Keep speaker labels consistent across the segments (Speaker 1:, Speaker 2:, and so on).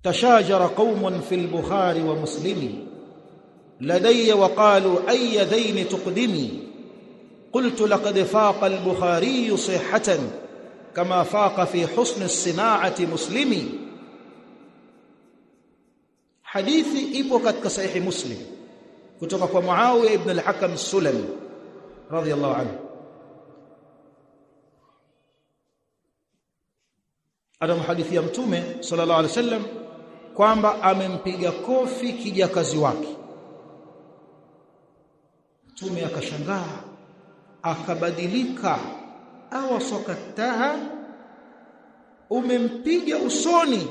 Speaker 1: تشاجر قوم في البخاري ومسلم لدي وقالوا أي ذين تقدمي قلت لقد فاق البخاري صحة كما فاق في حسن الصناعة مسلمي حديثي ipo katika sahihi muslim kutoka kwa Muawiya ibn al-Hakam as-Sulami radiyallahu anhu anamhadithia mtume sallallahu alaihi wasallam kwamba amempiga kofi kijakazi wake mtume akashangaa akabadilika awasakataha umempiga usoni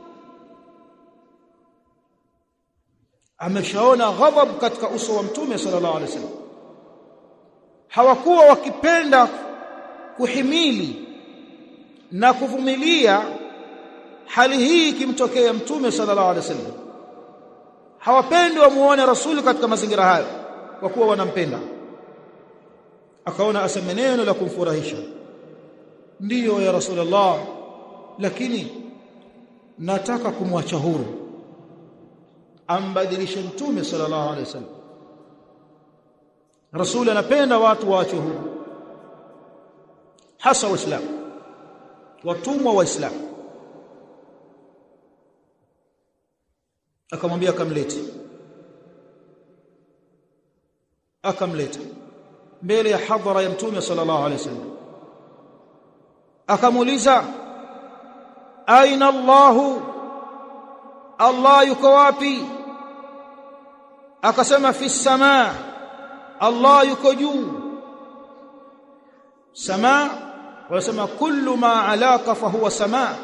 Speaker 1: ameshaona ghadhab katika uso wa mtume sallallahu alaihi wasallam hawakuwa wakipenda kuhimili na kuvumilia hali hii ikimtokea mtume sallallahu alaihi wasallam hawapendi wamuone rasuli katika mazingira hayo kwa kuwa wanampenda akaona aseme neno la kumfurahisha ndiyo ya rasulullah lakini nataka kumwacha huru ambadilishe mtume sallallahu alaihi wasallam rasul anapenda watu waache huru hasa waislamu watumwa waislamu akamwambia akamlete akamleta mbele ya hadhara ya mtume sallallahu alaihi wasallam akamuuliza aina Allahu Allah yuko wapi akasema fi samaa Allah yuko juu samaa wanasema kullu ma alaka fa huwa samaa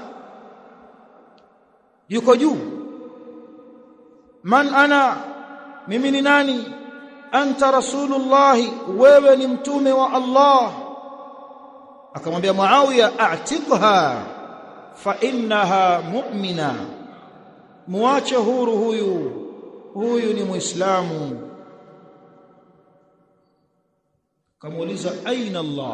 Speaker 1: yuko juu man ana mimi ni nani anta rasulullah wewe ni mtume wa Allah akamwambia Muawiya a'tiqha fa innaha mu'mina muache huru huyu huyu ni muislamu kamuuliza aina Allah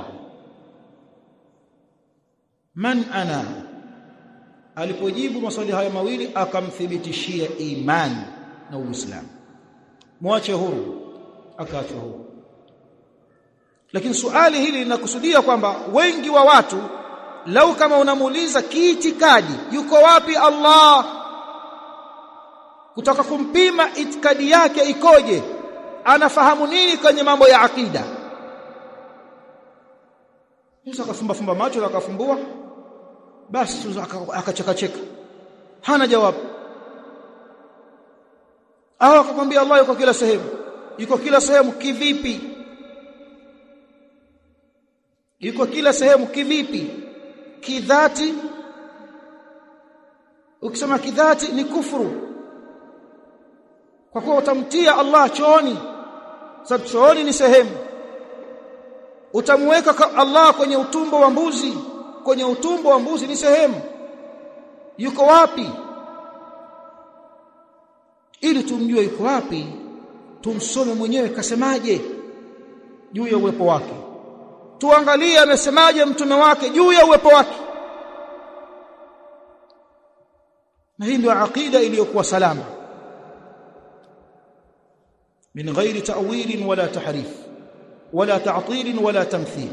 Speaker 1: man ana alipojibu maswali haya mawili akamthibitishia imani na uislamu muache huru akaachwa huru lakini suali hili linakusudia kwamba wengi wa watu lau kama unamuuliza kiitikadi yuko wapi Allah kutaka kumpima itikadi yake ikoje anafahamu nini kwenye mambo ya akida Musa akafumba fumba macho na akafumbua basi akacheka cheka hana jawabu au akakwambia Allah yuko kila sehemu yuko kila sehemu kivipi yuko kila sehemu kivipi kidhati ukisema kidhati ni kufuru kwa kuwa utamtia Allah chooni sababu chooni ni sehemu utamweka Allah kwenye utumbo wa mbuzi kwenye utumbo wa mbuzi ni sehemu yuko wapi ili tumjue yuko wapi tumsome mwenyewe kasemaje juu ya uwepo wake tuangalie amesemaje mtume wake juu ya uwepo wake na hii ndio aqida iliyokuwa salama min ghairi ta'wil wala tahrif wala ta'til wala tamthil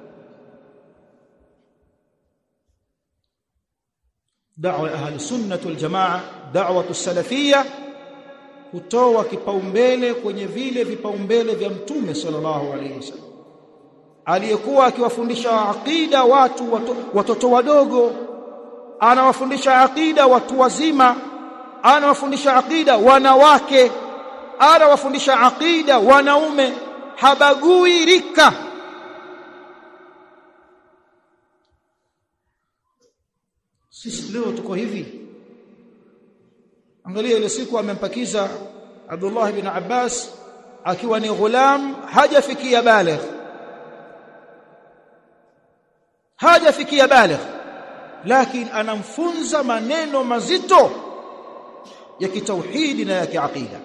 Speaker 1: da'wa ahli sunnah wal jamaa da'wa as-salafiyya kutoa kipaumbele kwenye vile vipaumbele vya mtume sallallahu alaihi wasallam aliyekuwa akiwafundisha aqida watu watoto wadogo anawafundisha aqida watu wazima anawafundisha aqida wanawake anawafundisha aqida wanaume habagui rika sisi leo tuko hivi angalia ile siku amempakiza Abdullah ibn Abbas akiwa ni ghulam hajafikia baligh hajafikia baligh lakini anamfunza maneno mazito ya kitauhidi na ya kiaqida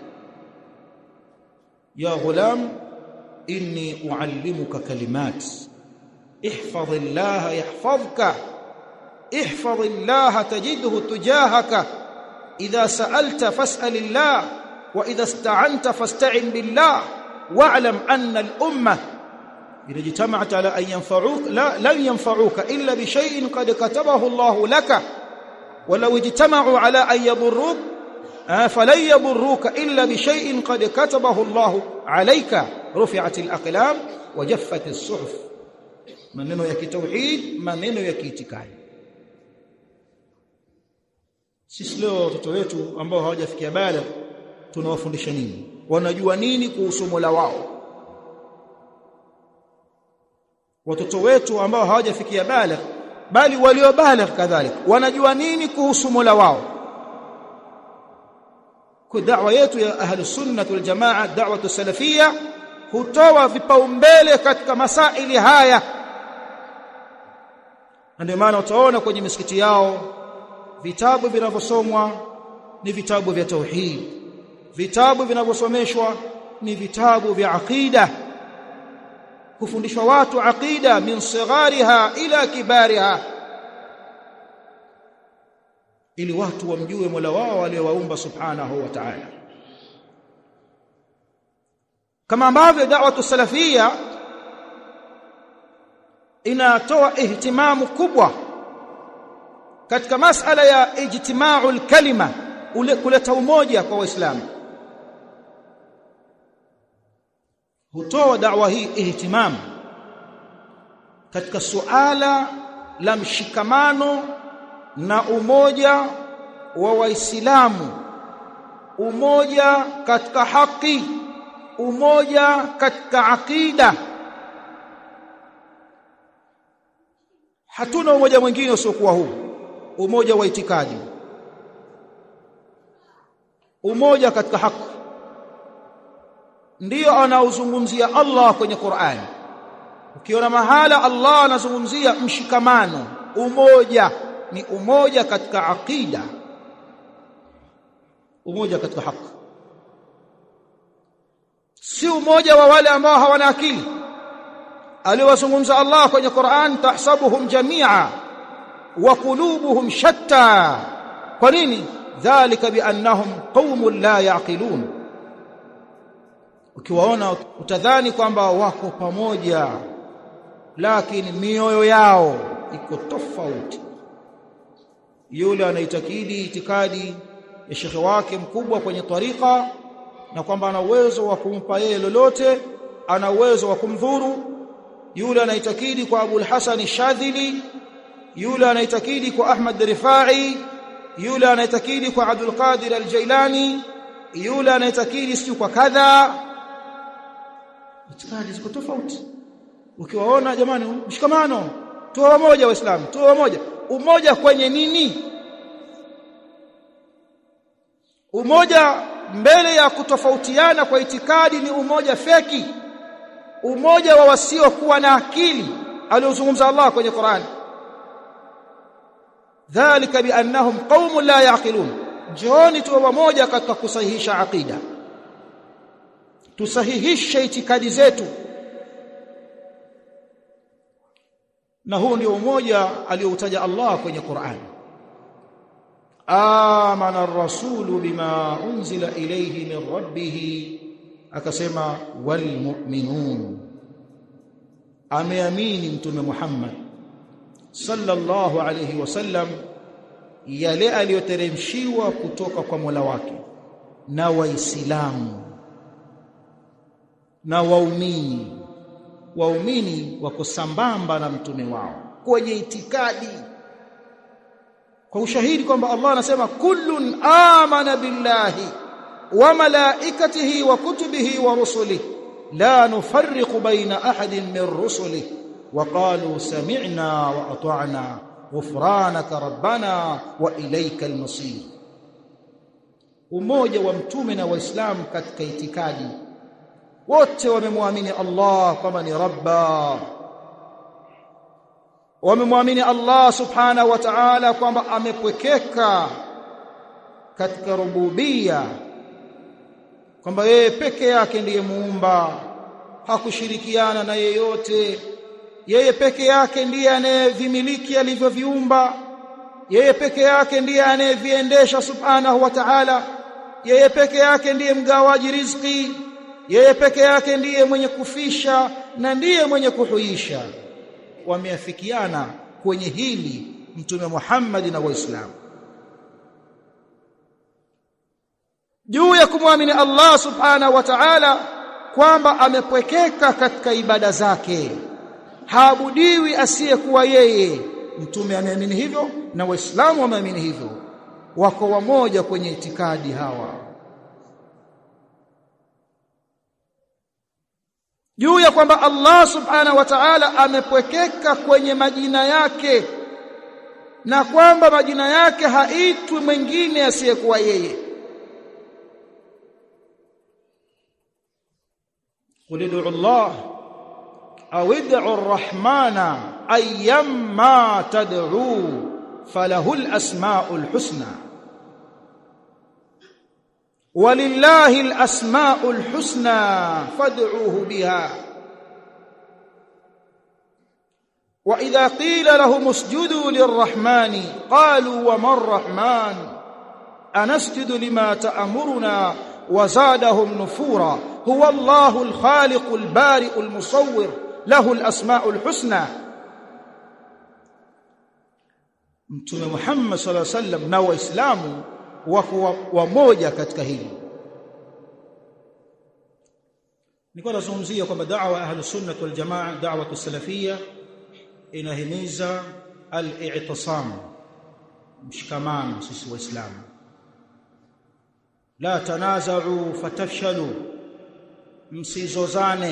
Speaker 1: ya ghulam inni uallimuka kalimat ihfadh Allah yahfazka ihfadh Allah tajidhu tujahaka idha sa'alta fas'alillah wa idha ista'anta fasta'in billah wa'lam anna al-umma إذا اجتمعت على أن ينفعوك لا لن ينفعوك إلا بشيء قد كتبه الله لك ولو اجتمعوا على أن يضروك فلن يضروك إلا بشيء قد كتبه الله عليك رفعت الأقلام وجفت الصحف maneno ya kitauhid maneno ya kiitikadi sisi leo watoto wetu ambao hawajafikia bala tunawafundisha nini wanajua nini kuhusu Mola wao watoto wetu ambao hawajafikia bala bali waliobaligh kadhalika wanajua nini kuhusu Mola wao kwa da'wa yetu ya ahli sunna wal jamaa da'wa salafia hutoa vipaumbele katika masaili haya na ndio maana utaona kwenye misikiti yao vitabu vinavyosomwa ni vitabu vya tauhid vitabu vinavyosomeshwa ni vitabu vya aqida kufundishwa watu aqida min sighariha ila kibariha ili watu wamjue Mola wao aliyowaumba subhanahu wa ta'ala kama ambavyo da'watu salafia inatoa ihtimamu kubwa katika masala ya ijtima'ul kalima ule kuleta umoja kwa waislamu hutoa da'wa hii ihtimam katika suala la mshikamano na umoja wa waislamu umoja katika haki umoja katika akida hatuna umoja mwingine usiokuwa huu umoja wa itikadi umoja katika haki ndiyo anaozungumzia Allah kwenye Qur'an ukiona mahala Allah anazungumzia mshikamano umoja ni umoja katika aqida umoja katika haki si umoja wa wale ambao hawana akili aliwazungumza Allah kwenye Qur'an tahsabuhum jami'a wa qulubuhum shatta kwa nini dhalika biannahum qaumun la yaqilun ukiwaona utadhani kwamba wako pamoja lakini mioyo yao iko tofauti yule anaitakidi itikadi ya shekhe wake mkubwa kwenye tarika na kwamba ana uwezo wa kumpa yeye lolote ana uwezo wa kumdhuru yule anaitakidi kwa Abu al-Hasan Shadhili yule anaitakidi kwa Ahmad Rifai yule anaitakidi kwa Abdul Qadir al-Jailani yule anaitakidi si kwa kadha itikadi ziko tofauti ukiwaona jamani mshikamano tuwe wamoja waislamu tuwe wamoja umoja kwenye nini umoja mbele ya kutofautiana kwa itikadi ni umoja feki umoja wa wasiokuwa na akili aliozungumza Allah kwenye Qur'an dhalika biannahum qaumun la yaqilun jioni tuwe wamoja katika kusahihisha aqida tusahihishe itikadi zetu na huu ndio umoja alioutaja Allah kwenye Qur'an amana ar-rasulu bima unzila ilayhi min rabbih akasema wal mu'minun ameamini mtume Muhammad sallallahu alayhi wasallam yale aliyoteremshiwa kutoka kwa Mola wake na waislamu na waumini waumini wako sambamba na mtume wao kwenye itikadi kwa ushahidi kwamba Allah anasema kullun amana billahi wa malaikatihi wa kutubihi wa rusulihi la nufarriqu baina ahadin min rusulihi wa qalu sami'na wa ata'na ghufranaka rabbana wa ilayka al-masir umoja wa mtume na waislamu katika itikadi wote wamemwamini Allah kwamba ni rabba wamemwamini Allah subhanahu wa ta'ala kwamba amepwekeka katika rububia kwamba yeye peke yake ndiye muumba hakushirikiana na yeyote yeye peke yake ndiye anayevimiliki alivyoviumba yeye peke yake ndiye anayeviendesha subhanahu wa ta'ala yeye peke yake ndiye mgawaji riziki yeye peke yake ndiye mwenye kufisha na ndiye mwenye kuhuisha wameafikiana kwenye hili mtume Muhammad na waislamu juu ya kumwamini Allah subhanahu wa ta'ala kwamba amepwekeka katika ibada zake haabudiwi asiyekuwa yeye mtume ameamini hivyo na waislamu wameamini hivyo wako wamoja kwenye itikadi hawa juu ya kwamba Allah subhanahu wa ta'ala amepwekeka kwenye majina yake na kwamba majina yake haitwi mwingine asiyekuwa yeye قل ادعوا الله أو ادعوا الرحمن أيما تدعوا فله الأسماء الحسنى ولله الأسماء الحسنى فادعوه بها وإذا قيل لهم اسجدوا للرحمن قالوا وما الرحمن أنسجد لما تأمرنا وزادهم نفورا هو الله الخالق البارئ المصور له الأسماء الحسنى Mtume Muhammad sallallahu alaihi wasallam na Waislamu wako wamoja katika hili. Nilikuwa nazungumzia kwamba da'wa ahlus sunnah wal jamaa da'wa salafia inahimiza al-i'tisam mshikamano sisi waislamu la tanaza'u fatafshalu msizozane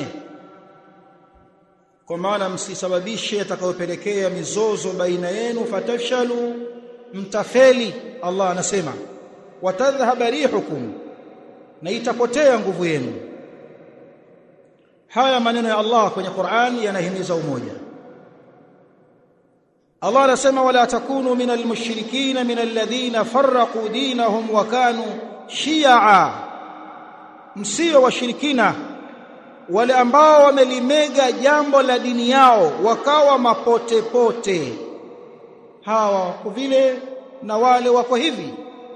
Speaker 1: kwa maana msisababishe atakayopelekea mizozo baina yenu fatafshalu mtafeli Allah anasema watadhhaba rihukum na itapotea nguvu yenu haya maneno ya Allah kwenye Qur'an yanahimiza umoja Allah anasema wala takunu minal mushrikina minal ladhina farraqu dinahum wa kanu shi'a msio washirikina wale ambao wamelimega jambo la dini yao wakawa mapote pote hawa wako vile na wale wako hivi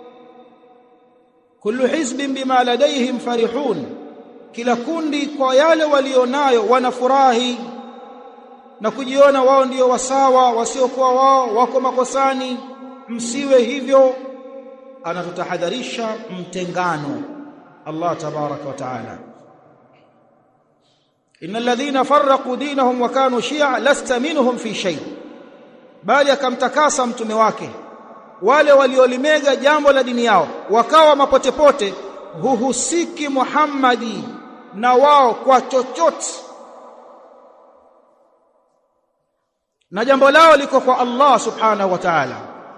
Speaker 1: kullu hizbin bima ladaihim farihun kila kundi kwa yale walionayo wanafurahi na kujiona wao ndio wasawa wasiokuwa wao wako makosani msiwe hivyo anatutahadharisha mtengano Allah tabaraka wa taala innal ladhina farraqu dinahum wa kanu shi'a lasta minhum fi shay bali akamtakasa mtume wake wale waliolimega jambo la dini yao wakawa mapotepote huhusiki Muhammadi na wao kwa chochote na jambo lao liko kwa Allah subhanahu wa ta'ala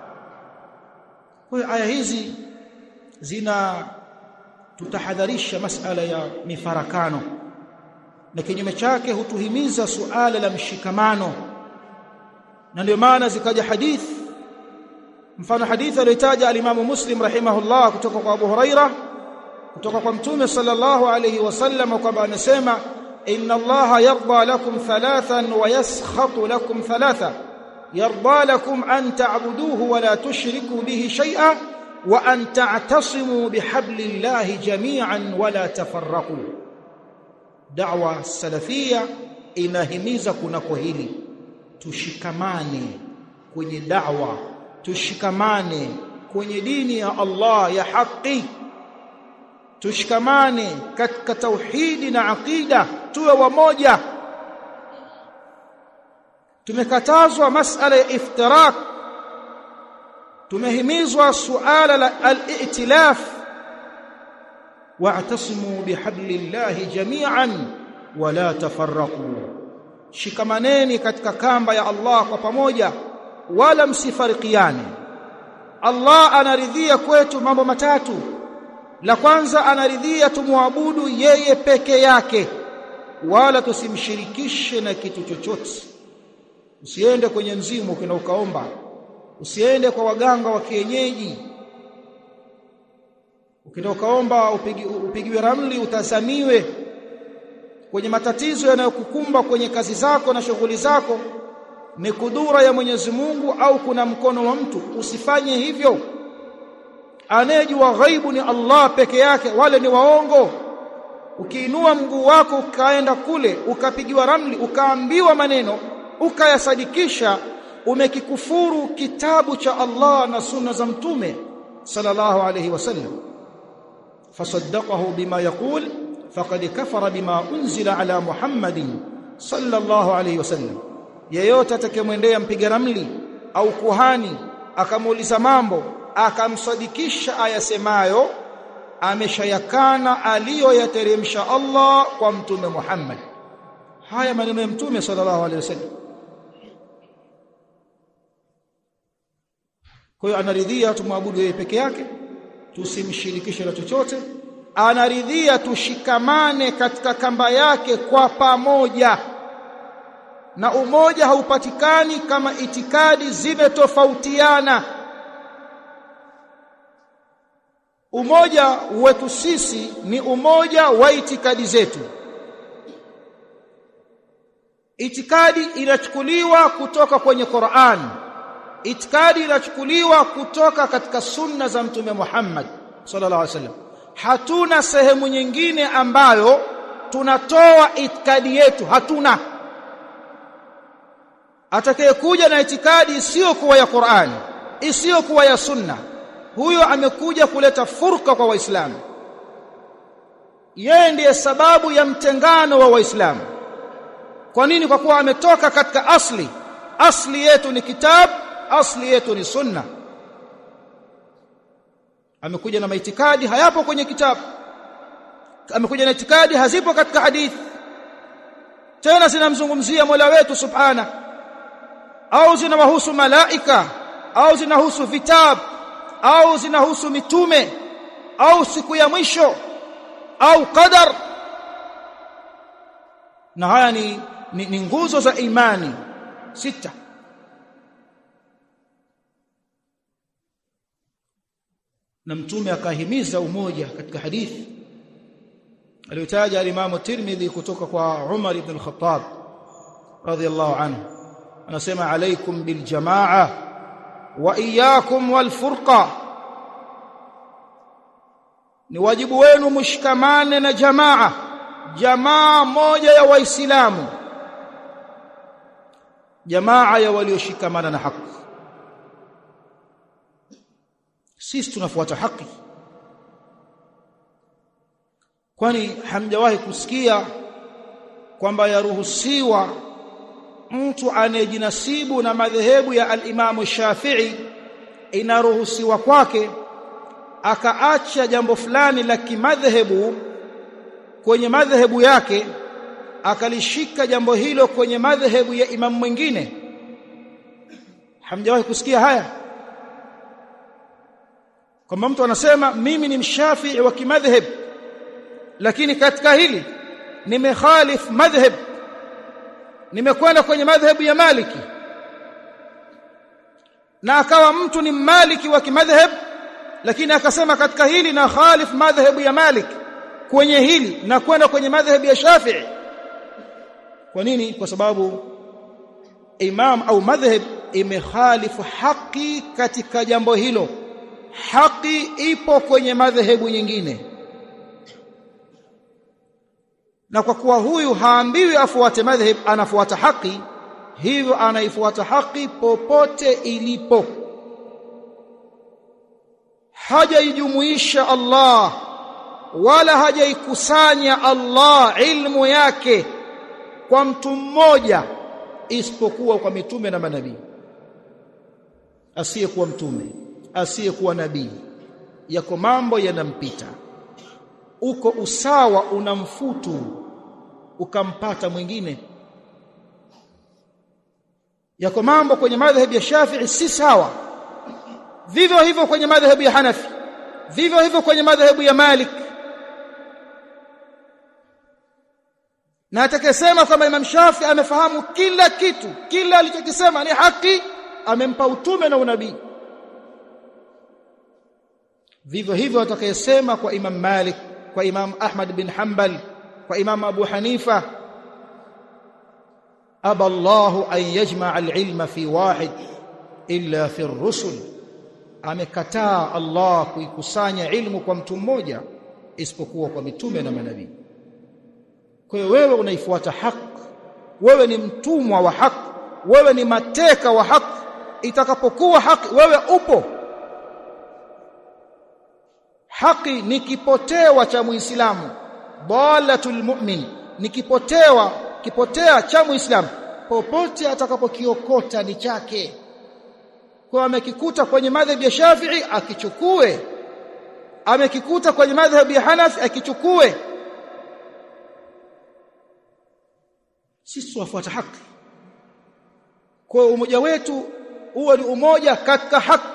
Speaker 1: kwa aya hizi zina tutahadharisha masala ya mifarakano na kinyume chake hutuhimiza suala la mshikamano na ndio maana zikaja hadith mfano hadithi aliyotaja alimamu Muslim rahimahullah kutoka kwa Abu Huraira kutoka kwa Mtume sallallahu alayhi wasallam kwamba anasema inna Allah yarda lakum thalathan wa yaskhatu lakum thalatha yarda lakum an ta'buduhu wa la tushriku bihi shay'a wa an ta'tasimu bihablillahi jami'an wa la tafarraqu da'wa salafia inahimiza kunako hili tushikamane kwenye da'wa tushikamane kwenye dini ya Allah ya haki tushikamane katika tauhidi na aqida tuwe wamoja tumekatazwa masala ya iftirak tumehimizwa suala la al-i'tilaf wa'tasimu bihablillahi jami'an wa la tafarraqu shikamaneni katika kamba ya Allah kwa pamoja wala msifarikiane Allah anaridhia kwetu mambo matatu la kwanza anaridhia tumwabudu yeye peke yake wala tusimshirikishe na kitu chochote usiende kwenye mzimu ukina ukaomba usiende kwa waganga wa kienyeji ukenda ukaomba upigi, upigiwe ramli utazamiwe kwenye matatizo yanayokukumba kwenye kazi zako na shughuli zako ni kudura ya Mwenyezi Mungu au kuna mkono wa mtu usifanye hivyo anayejua ghaibu ni Allah peke yake wale ni waongo ukiinua mguu wako ukaenda kule ukapigiwa ramli ukaambiwa maneno ukayasadikisha umekikufuru kitabu cha Allah na sunna za mtume sallallahu alayhi wasallam fasaddaqahu bima yaqul faqad kafara bima unzila ala muhammadin sallallahu alayhi wasallam yeyote atakayemwendea mpiga ramli au kuhani akamuuliza mambo akamsadikisha ayasemayo ameshayakana aliyoyateremsha Allah kwa mtume Muhammad haya maneno ya mtume sallallahu alaihi wasallam kwa hiyo anaridhia tumwabudu yeye peke yake tusimshirikishe na chochote anaridhia tushikamane katika kamba yake kwa pamoja na umoja haupatikani kama itikadi zimetofautiana umoja wetu sisi ni umoja wa itikadi zetu itikadi inachukuliwa kutoka kwenye Qur'an itikadi inachukuliwa kutoka katika sunna za mtume Muhammad sallallahu alaihi wasallam hatuna sehemu nyingine ambayo tunatoa itikadi yetu hatuna atakayekuja na itikadi isiyokuwa ya Qur'an isiyokuwa ya sunna huyo amekuja kuleta furqa kwa waislamu yeye ndiye sababu ya mtengano wa waislamu kwa nini kwa kuwa ametoka katika asli asli yetu ni kitab asli yetu ni sunna amekuja na maitikadi hayapo kwenye kitabu amekuja na itikadi hazipo katika hadithi tena zinamzungumzia Mola wetu subhana au zinawahusu malaika au zinahusu vitabu au zinahusu mitume au siku ya mwisho au qadar na haya ni, ni, ni nguzo za imani sita na mtume akahimiza umoja katika hadithi aliyotaja al-Imam Tirmidhi kutoka kwa Umar ibn al-Khattab radhiyallahu anhu anasema alaikum bil jamaa wa iyyakum wal furqa ni wajibu wenu mshikamane na jamaa jamaa moja ya waislamu jamaa ya walioshikamana na haki sisi tunafuata haki kwani hamjawahi kusikia kwamba yaruhusiwa mtu anayejinasibu na madhehebu ya al-Imamu Shafi'i inaruhusiwa kwake akaacha jambo fulani la kimadhehebu kwenye madhehebu yake akalishika jambo hilo kwenye madhehebu ya imamu mwingine hamjawahi kusikia haya kwamba mtu anasema mimi ni mshafii wa kimadhhab lakini katika hili nimekhalif madhhab nimekwenda kwenye madhhabu ya maliki na akawa mtu ni maliki wa kimadhhab lakini akasema katika hili na khalif madhhabu ya malik kwenye hili na kwenda kwenye madhhabu ya shafi'i kwa nini kwa sababu imam au madhhab imekhalifu haki katika jambo hilo haki ipo kwenye madhehebu nyingine na kwa kuwa huyu haambiwi afuate madhhab anafuata haki hivyo anaifuata haki popote ilipo hajaijumuisha Allah wala hajaikusanya Allah ilmu yake kwa mtu mmoja isipokuwa kwa mitume na manabii asiyekuwa mtume asiyekuwa nabii yako mambo yanampita uko usawa unamfutu ukampata mwingine yako mambo kwenye madhhabi ya Shafi'i si sawa vivyo hivyo kwenye madhhabu ya Hanafi vivyo hivyo kwenye madhhabu ya Malik na atakayesema kwamba Imam Shafi amefahamu kila kitu kila alichokisema ni haki amempa utume na unabii vivyo hivyo atakayesema kwa Imam Malik kwa Imam Ahmad bin Hanbal kwa Imam Abu Hanifa aba Allahu an yajmaa alilma fi wahid illa fi rusul amekataa Allah kuikusanya ilmu kwa mtu mmoja isipokuwa kwa mitume na manabii kwa hiyo wewe unaifuata haki wewe ni mtumwa wa haki wewe ni mateka wa haki itakapokuwa haki wewe upo haki ni kipotewa cha muislamu dalatul mu'min ni kipotewa kipotea cha muislamu popote atakapokiokota ni chake kwa amekikuta kwenye madhhabi ya Shafi'i akichukue amekikuta kwenye madhhabi ya Hanafi akichukue sisi wafuata haki kwa umoja wetu uwe ni umoja katika haki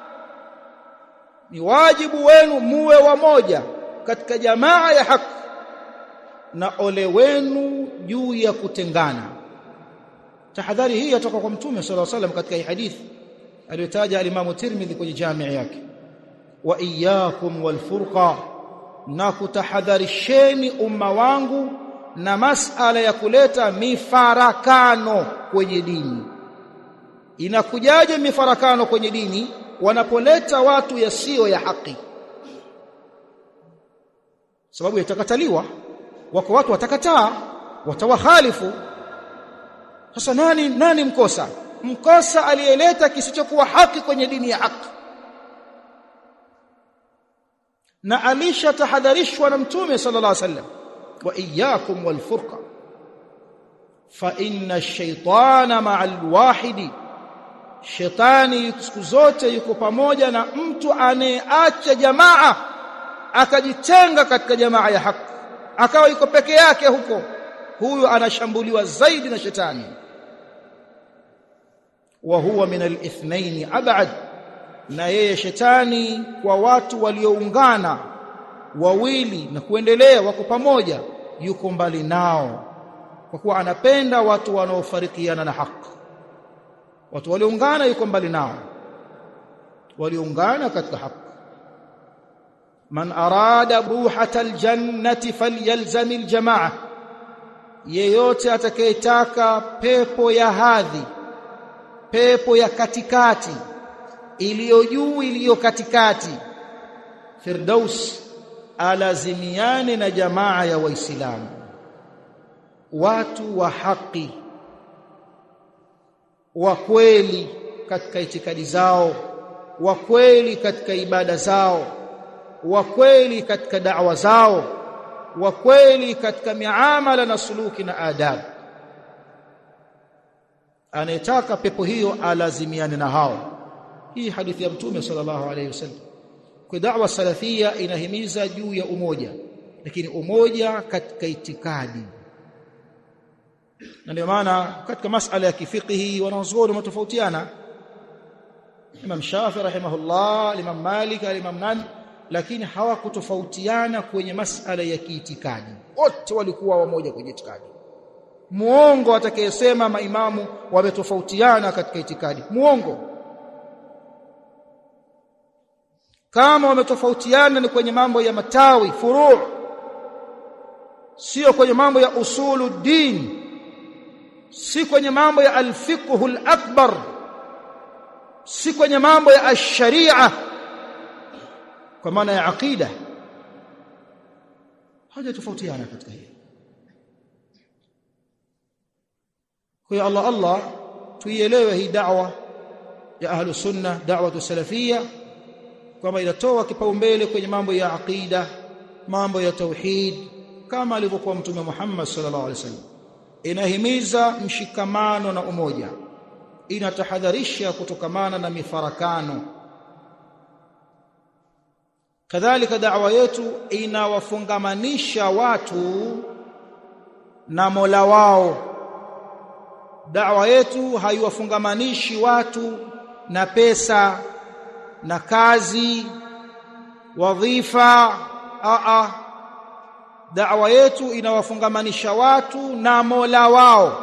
Speaker 1: ni wajibu wenu muwe wamoja katika jamaa ya haki na ole wenu juu ya kutengana tahadhari hii yatoka kwa mtume sallallahu alaihi wasallam katika hii hadithi aliyotaja alimamu Tirmidhi kwenye jamii yake wa iyyakum walfurqa na kutahadharisheni umma wangu na masala ya kuleta mifarakano kwenye dini inakujaje mifarakano kwenye dini wanapoleta watu yasiyo ya haki sababu yatakataliwa wako watu watakataa watawahalifu sasa nani nani mkosa mkosa aliyeleta kisichokuwa haki kwenye dini ya haki na alishatahadharishwa na mtume sallallahu alaihi wasallam wa iyyakum walfurqa fa inna ash-shaytana ma'al wahidi shetani siku zote yuko pamoja na mtu anayeacha jamaa akajitenga katika jamaa ya haki akawa yuko peke yake huko huyu anashambuliwa zaidi na shetani wa huwa min al-ithnain ab'ad na yeye shetani kwa watu walioungana wawili na kuendelea wako pamoja yuko mbali nao kwa kuwa anapenda watu wanaofarikiana na haki watu walioungana yuko mbali nao walioungana katika haki man arada ruhata aljannati falyalzam aljamaa yeyote atakayetaka pepo ya hadhi pepo ya katikati iliyo juu iliyo katikati firdaus alazimiane na jamaa ya waislamu watu wa haki wa kweli katika itikadi zao wa kweli katika ibada zao wa kweli katika da'wa zao wa kweli katika miamala na suluki na adabu anayetaka pepo hiyo alazimiane na hao hii hadithi ya mtume sallallahu alayhi wasallam kwa da'wa salafia inahimiza juu ya umoja lakini umoja katika itikadi na ndio maana katika masala ya kifiqhi wanazuoni wametofautiana Imam Shafi rahimahullah Imam Malik Imam nani lakini hawakutofautiana kwenye masala ya kiitikadi wote walikuwa wamoja kwenye itikadi muongo atakayesema maimamu wametofautiana katika itikadi muongo kama wametofautiana ni kwenye mambo ya matawi furu' sio kwenye mambo ya usulu din si kwenye mambo ya alfiqhul akbar si kwenye mambo ya ash-sharia kwa maana ya aqida hawajatofautiana katika hili kwa hiyo Allah Allah tuielewe hii da'wa ya ahlu sunna da'wa salafia kwamba inatoa kipaumbele kwenye mambo ya aqida mambo ya tauhid kama alivyokuwa mtume Muhammad sallallahu alaihi wasallam inahimiza mshikamano na umoja inatahadharisha kutokamana na mifarakano kadhalika da'wa yetu inawafungamanisha watu na Mola wao da'wa yetu haiwafungamanishi watu na pesa na kazi wadhifa a a da'wa yetu inawafungamanisha watu na Mola wao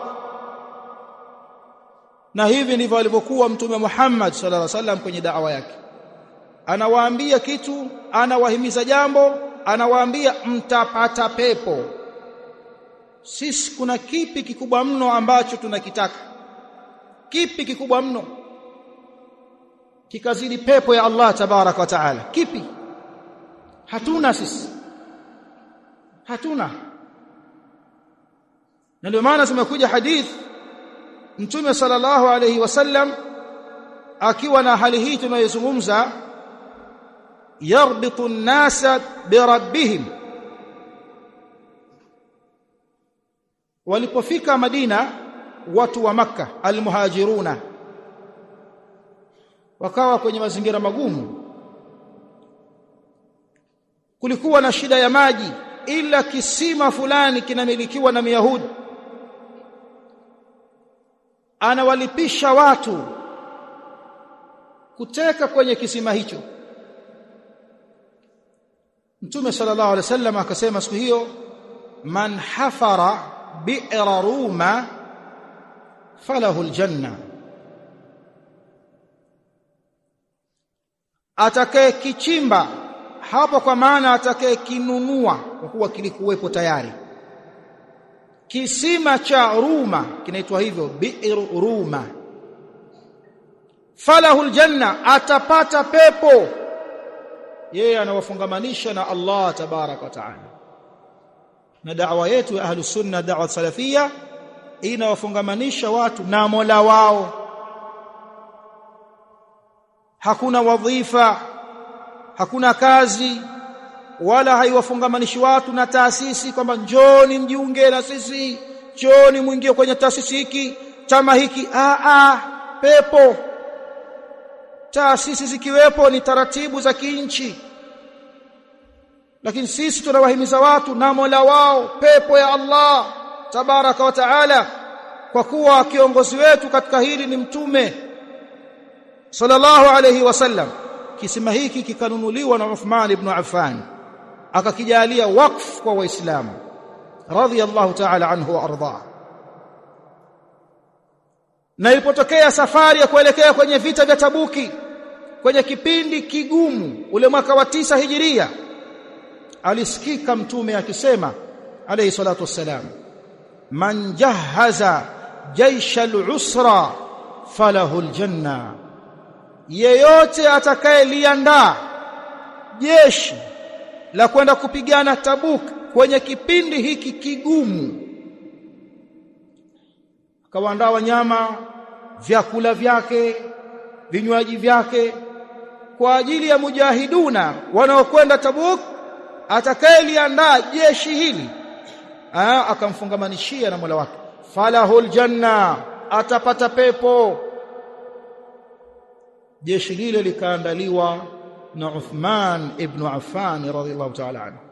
Speaker 1: na hivi ndivyo alivyokuwa mtume Muhammad sallallahu alaihi wasallam kwenye da'wa yake anawaambia kitu anawahimiza jambo anawaambia mtapata pepo sisi kuna kipi kikubwa mno ambacho tunakitaka kipi kikubwa mno kikazidi pepo ya Allah tabaraka wa taala kipi hatuna sisi hatuna na ndio maana tumekuja hadith mtume sallallahu alayhi wasallam akiwa na hali hii tunayozungumza yarbitu an-nasa birabbihim walipofika Madina watu wa maka almuhajiruna wakawa kwenye mazingira magumu kulikuwa na shida ya maji ila kisima fulani kinamilikiwa na Myahudi anawalipisha watu kuteka kwenye kisima hicho Mtume sallallahu alaihi wasallam akasema siku hiyo man hafara bi'ra ruma falahu aljanna atakaye kichimba hapo kwa maana atakaye kinunua kwa kuwa kilikuwepo tayari kisima cha Ruma kinaitwa hivyo bi'r Ruma falahu aljanna atapata pepo yeye anawafungamanisha na Allah tabarak wa taala na da'wa yetu ya ahlus sunna da'wa salafia inawafungamanisha watu na Mola wao hakuna wadhifa hakuna kazi wala haiwafungamanishi watu na taasisi kwamba njoni mjiunge na sisi njoni muingie kwenye taasisi hiki chama hiki a a pepo taasisi zikiwepo ni taratibu za kinchi lakini sisi tunawahimiza watu na Mola wao pepo ya Allah tabaraka wa taala kwa kuwa kiongozi wetu katika hili ni mtume sallallahu alayhi wasallam kisima hiki kikanunuliwa na Uthman ibn Affan akakijalia wakf kwa waislamu radhiyallahu ta'ala anhu wa arda na ilipotokea safari ya kuelekea kwenye vita vya Tabuki kwenye kipindi kigumu ule mwaka wa tisa hijiria alisikika mtume akisema alayhi salatu wassalam man jahaza jaisha al-usra falahu al-janna yeyote atakayeliandaa jeshi la kwenda kupigana Tabuk kwenye kipindi hiki kigumu akawaandaa wanyama vyakula vyake vinywaji vyake kwa ajili ya mujahiduna wanaokwenda Tabuk atakayeliandaa jeshi hili Aa, akamfungamanishia na Mola wake falahul janna atapata pepo jeshi lile likaandaliwa na Uthman ibn Affan radhiyallahu ta'ala anhu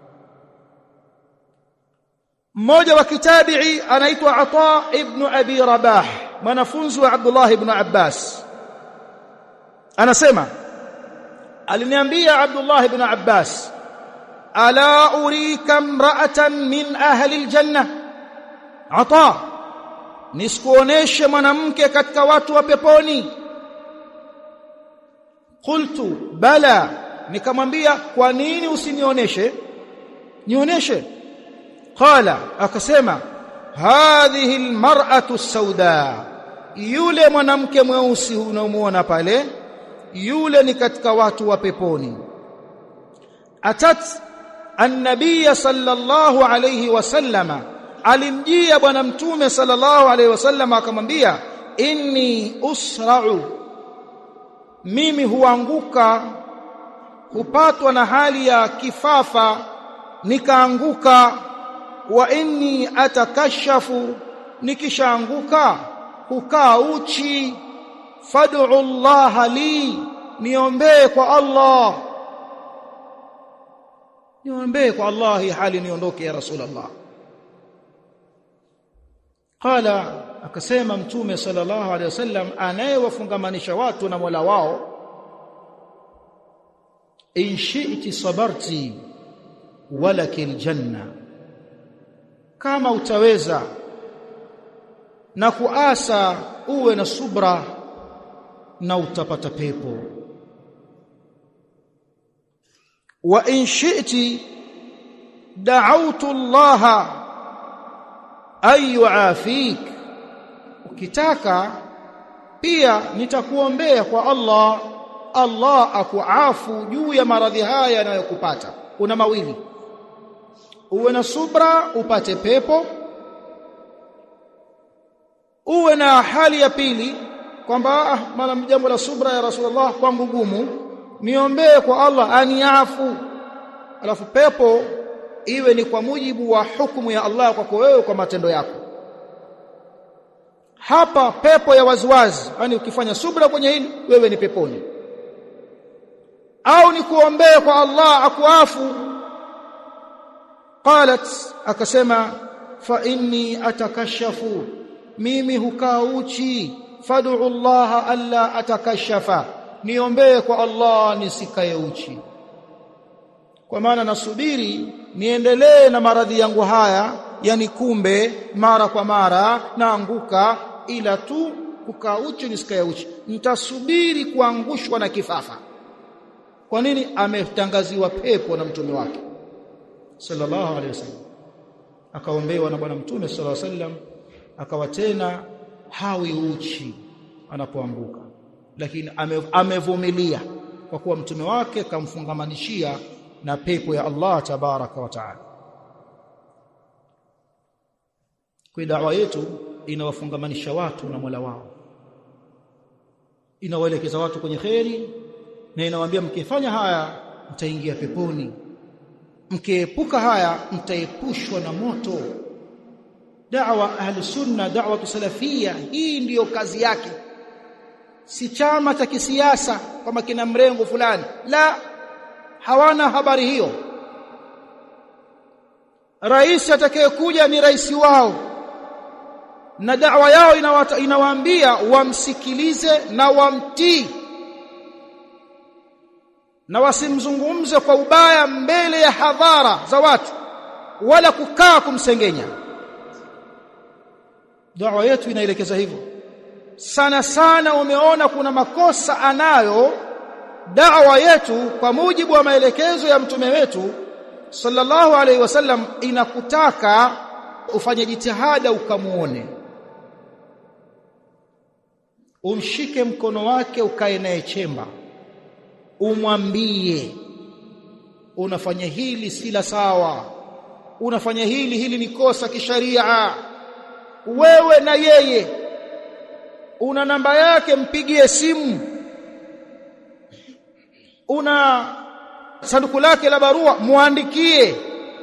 Speaker 1: mmoja wa kitabi'i anaitwa Ata ibn Abi Rabah mwanafunzi wa Abdullah ibn Abbas anasema aliniambia Abdullah ibn Abbas ala urika imra'atan min ahli aljanna Ata nisikuoneshe mwanamke katika watu wa peponi qultu bala nikamwambia kwa nini usinioneshe nionyeshe qala akasema hadhihi almar'atu sauda yule mwanamke mweusi unaomuona pale yule ni katika watu wa peponi atat an-nabiy sallallahu alayhi wasallama alimjia bwana mtume sallallahu alayhi wasallama akamwambia inni usra'u mimi huanguka hupatwa na hali ya kifafa nikaanguka wa inni atakashafu nikishaanguka hukaa uchi fad'u Allah li niombee kwa Allah niombee kwa Allah hii hali niondoke ya rasulullah qala akasema mtume sallallahu alaihi wasallam anayewafungamanisha watu na Mola wao in shi'ti sabarti walakil janna kama utaweza na kuasa uwe na subra na utapata pepo wa in shi'ti da'awtu Allah ayu afik ukitaka pia nitakuombea kwa Allah Allah akuafu juu ya maradhi haya yanayokupata una mawili uwe na subra upate pepo uwe na hali ya pili kwamba ah, mara jambo la subra ya Rasulullah kwangu gumu niombee kwa Allah aniafu alafu pepo iwe ni kwa mujibu wa hukumu ya Allah kwako wewe kwa matendo yako hapa pepo ya waziwazi yani ukifanya subra kwenye hili wewe ni peponi au ni kuombee kwa Allah akuafu qalat akasema fa inni atakashafu mimi hukaa uchi fad'u Allah alla atakashafa niombee kwa Allah nisikae uchi kwa maana nasubiri niendelee na maradhi yangu haya yani kumbe mara kwa mara naanguka ila tu kukaa uchi nisikae uchi nitasubiri kuangushwa na kifafa kwa nini ametangaziwa pepo na mtume wake sallallahu alaihi wasallam akaombewa na bwana mtume sallallahu alaihi wasallam akawa tena hawi uchi anapoanguka lakini amevumilia kwa kuwa mtume wake kamfungamanishia na pepo ya Allah tabaraka wa taala kwa dawa yetu inawafungamanisha watu na Mola wao inawaelekeza watu kwenye kheri na inawaambia mkifanya haya mtaingia peponi mkiepuka haya mtaepushwa na moto da'wa ahli sunna da'wa salafia hii ndiyo kazi yake si chama cha kisiasa kama kina mrengo fulani la hawana habari hiyo rais atakayekuja ni rais wao na da'wa yao inawaambia wamsikilize na wamtii na wasimzungumze kwa ubaya mbele ya hadhara za watu wala kukaa kumsengenya da'wa yetu inaelekeza hivyo sana sana umeona kuna makosa anayo da'wa yetu kwa mujibu wa maelekezo ya mtume wetu sallallahu alaihi wasallam inakutaka ufanye jitihada ukamuone umshike mkono wake ukae naye chemba umwambie unafanya hili si la sawa unafanya hili hili ni kosa kisharia wewe na yeye una namba yake mpigie simu una sanduku lake la barua muandikie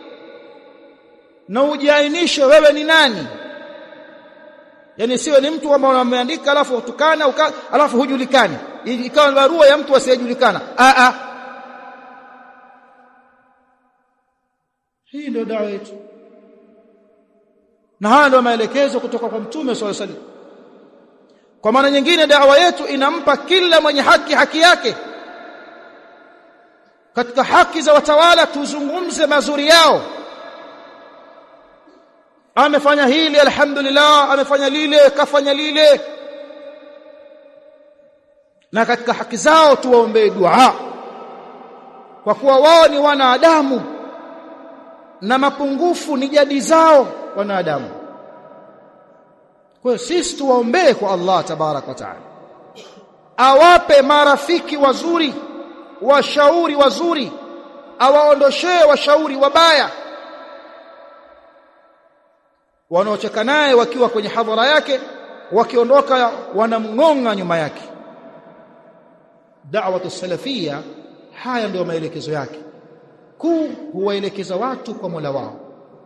Speaker 1: na ujiainishe wewe ni nani yani siwe ni mtu ambao unameandika alafu utukana uka, alafu hujulikani ikawa barua ya mtu asiyejulikana a a hii ndio dawa yetu na haya ndio maelekezo kutoka kwa mtume swalla salam kwa maana nyingine dawa yetu inampa kila mwenye haki haki yake katika haki za watawala tuzungumze mazuri yao amefanya hili alhamdulillah amefanya lile kafanya lile na katika haki zao tuwaombee dua kwa kuwa wao ni wanadamu na mapungufu ni jadi zao wanadamu kwa hiyo sisi tuwaombee kwa Allah tabarak wa taala awape marafiki wazuri washauri wazuri awaondoshee washauri wabaya wanaocheka naye wakiwa kwenye hadhara yake wakiondoka wanamngonga nyuma yake da'watu salafia haya ndio maelekezo yake kuu huwaelekeza watu kwa Mola wao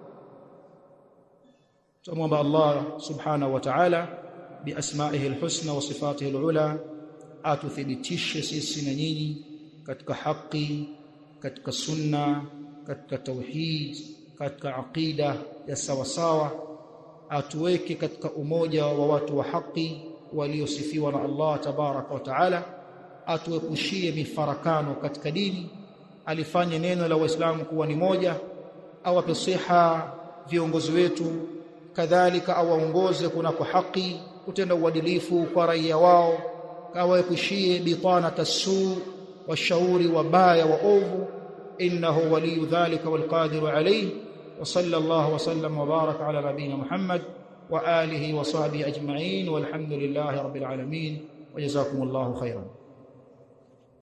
Speaker 1: tumwomba Allah subhanahu wa ta'ala biasma'ihi alhusna wa sifatihi alula atuthibitishe sisi na nyinyi katika haki katika sunna katika tauhid katika aqida ya sawa sawa atuweke katika umoja wa watu wa haki waliosifiwa na Allah tabaraka wa taala atuepushie mifarakano katika dini alifanye neno la waislamu kuwa ni moja awape siha viongozi wetu kadhalika awaongoze kunako haki kutenda uadilifu kwa raia wao awaepushie bitana tasu washauri wabaya waovu innahu waliyu dhalika walqadiru alayhi وصلى الله وسلم وبارك على نبينا محمد وآله وصحبه أجمعين والحمد لله رب العالمين وجزاكم الله خيرا